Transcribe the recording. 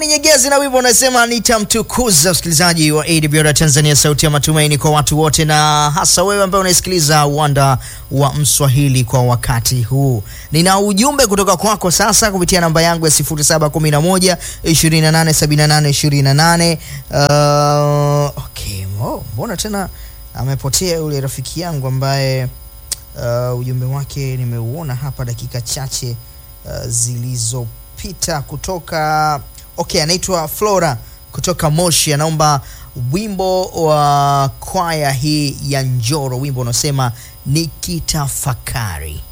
Nyegezi na wimbo unasema nitamtukuza. Msikilizaji wa AWR Tanzania, sauti ya matumaini kwa watu wote, na hasa wewe ambaye unaisikiliza uwanda wa Mswahili kwa wakati huu. Nina ujumbe kutoka kwako sasa kupitia namba yangu ya 0711 287828. Uh, okay, oh, mbona tena amepotea yule rafiki yangu ambaye uh, ujumbe wake nimeuona hapa dakika chache uh, zilizopita kutoka okay, anaitwa Flora kutoka Moshi, anaomba wimbo wa kwaya hii ya Njoro, wimbo unaosema nikitafakari.